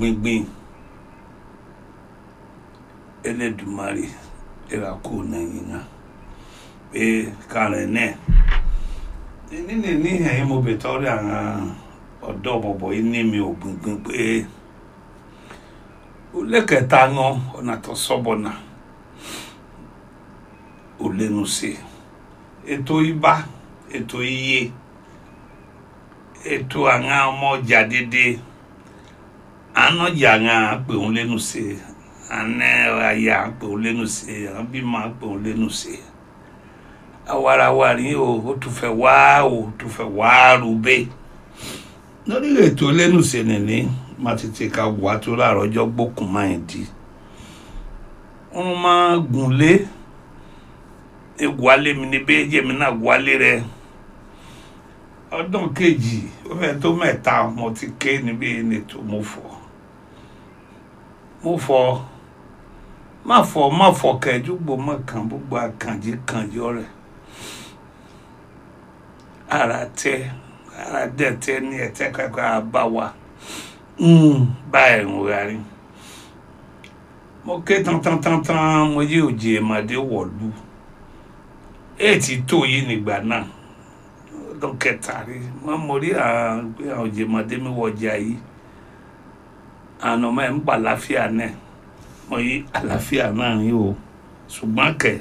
gbíngbín Elédùmarè ẹ̀rà kò nẹ̀yìn náà pé kàrẹ̀ náà nínú ní ẹ̀yìn mo bẹ̀ tọ́rí àwọn ọ̀dọ́ bọ̀bọ̀ yìí ní mi ò gbìngbìn pé ó lẹ́kẹ̀ẹ́ta wọn ọ̀nà tó sọ́bọ̀ náà ò lẹ́nu sí ètò ibà ètò iye ètò àwọn ọmọ ọjà dédé ànájà àwọn àpè òun lẹ́nu sí àná ayé àpè òun lẹ́nu sí àwọn bímọ àpè òun lẹ́nu sí awarawari o ó tún fẹ́ wá o tún fẹ́ wá rúbẹ́ lórí ètò lẹ́nu sí nìní má tètè ka wà tó láàárọ̀ ọjọ́ gbókùn máa ń di wọ́n máa gùn lé eguale mi ni bẹ́ẹ̀ jẹ́ mi náà guale rẹ̀ ọdún kejì ó fẹ́ tó mẹ́ta mo ti ké níbi ètò mo fọ́ mo fọ́ má fọ́ má fọ́ kẹjúgbò má kàn gbogbo àkànjí kànjí ọ̀rẹ́ ara tẹ ara dẹ tẹ ní ẹtẹ kankan àbá wa báyìí ń rárí mo ké tán tán tán tán mo yí òjì èmàdé wọ̀lú èètì tó yìí nígbà náà ọdún kẹta rí wọn mo rí àwọn òjì èmàdé mi wọjà yìí àná mẹ́ ń pa àlàáfíà náà mo yí àlàáfíà náà rí o ṣùgbọ́n kẹ̀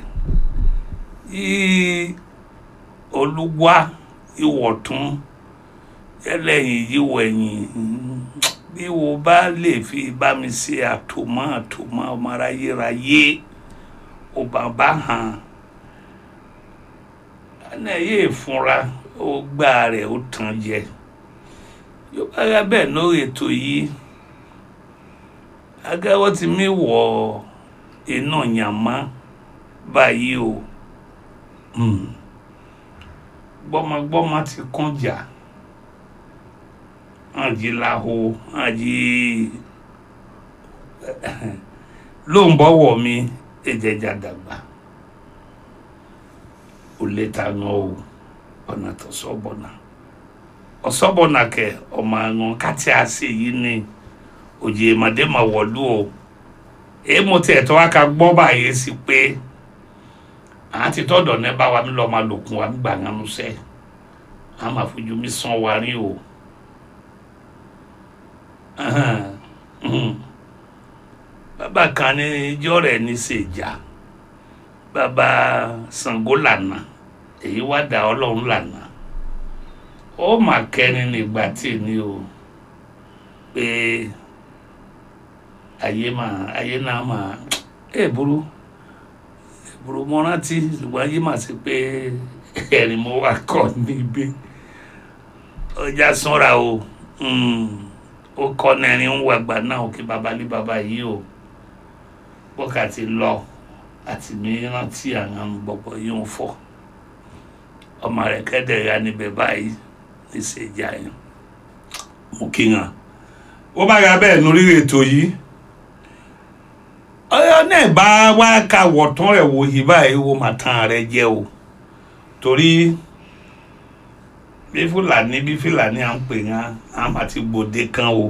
yí olúwa ìwọ̀tún ẹlẹ́yìn yíwọ̀ ẹ̀yìn bí wo bá lè fi bá mi ṣe àtòmọ́ àtòmọ́ ọmọ aráyéráyé ò bàbá hàn ẹnẹ yéé fúnra ó gbá rẹ̀ ó tàn jẹ yóò bá yá bẹ́ẹ̀ lórí ètò yìí agáwọ́ ti mí wọ̀ iná yàmá báyìí o gbọ́mọgbọ́mọ ti kún jà àjì làhó àjì ló ń bọ́wọ̀ mi ẹ̀jẹ̀jà dàgbà ò lè ta ŋan o ọ̀nà tó sọ́bọ̀nà ọ̀sọ́bọ̀nà kẹ ọmọ àwọn kátí àṣẹ yìí ni òjì èmàdé mà wọ̀lú o èyí mo tiẹ̀ tó wá ka gbọ́ báyìí sí pé àwọn ti tọ́dọ̀ ní bá wa mi lọ́ọ́ máa lòkun wa gbà ńanu sẹ́ àwọn máa fojú mi sàn wa rí o bàbá kan ní ijọ́ rẹ̀ ní sèjà bàbá Ṣàngó lànà èyí wá dà ọlọ́run lànà ó mà kẹ́ni nígbà tí ni o pé ayé máa ayé náà máa ẹ̀ burú burú mo rántí ṣùgbọ́n ayé máa ṣe pé ẹ̀rín mo wà kọ́ níbí ọjà sanra o ó kọ́ nẹ́rin ń wàgbà náà kí babalí baba yìí o wákàtí lọ àti mi rántí àwọn gbọ̀gbọ̀ yìí ń fọ́ ọmọ rẹ̀ kẹ́dẹ̀ ya níbẹ̀ báyìí níṣẹ́jà yẹn mo kí hàn ó bá ya bẹ́ẹ̀ lórí ètò yìí ọyọ náà bá wá ka wọ̀tán rẹ̀ wò yìí báyìí wo màá tán rẹ̀ jẹ́ o torí bí fúlàní bí fúlàní à ń pè yàn á máa ti gbòde kan o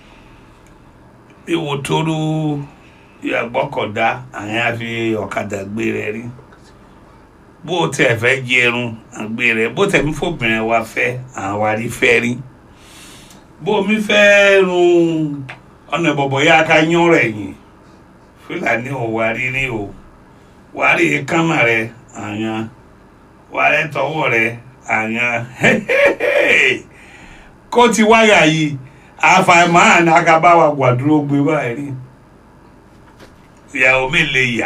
bí wo tóru ìyàgbọ́kọ̀dá àwọn á fi ọ̀kadà gbé rẹ̀ rí bó o tẹ̀ fẹ́ jẹrun àgbé rẹ̀ bó tẹ̀ mí fòbìnrin wa fẹ́ àwọn àrí fẹ́ rí bó mi fẹ́ run ọ̀nà ìbọ̀bọ̀ yá ká yán rẹ̀ yìí fúlàní ò wá rí rí o wá rí kánà rẹ̀ àyàn wá rẹ̀ tọwọ́ rẹ̀ àyàn kó ti wáyà yìí àfàìmọ́ àná akábáwa gbàdúró gbé báyìí rí ìyàwó mi lè yà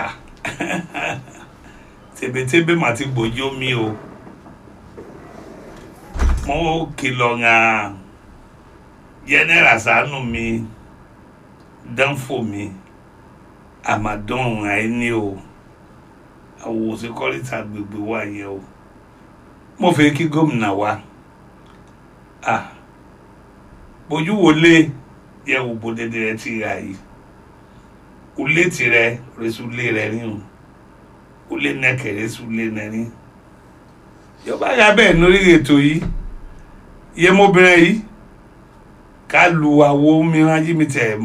tèbétébé mà ti gbòjó mi o mo kìlọ̀ ŋàn jẹ́nẹ́rà sànù mi dánfò mi àmàdán àìní o àwòsí kọ́lítà gbègbè wà yẹn o mo fẹ́ kí gómìnà wa ah bójú wo lé yẹ wò bó dédé rẹ ti rà yìí ulé tirẹ̀ resúlé rẹ ní o ulé nẹkẹ resúlé rẹ ní yọba ya bẹ́ẹ̀ lórí ètò yìí yẹ mọ́bìnrin yìí ká lu àwo mìíràn yìí mi tẹ̀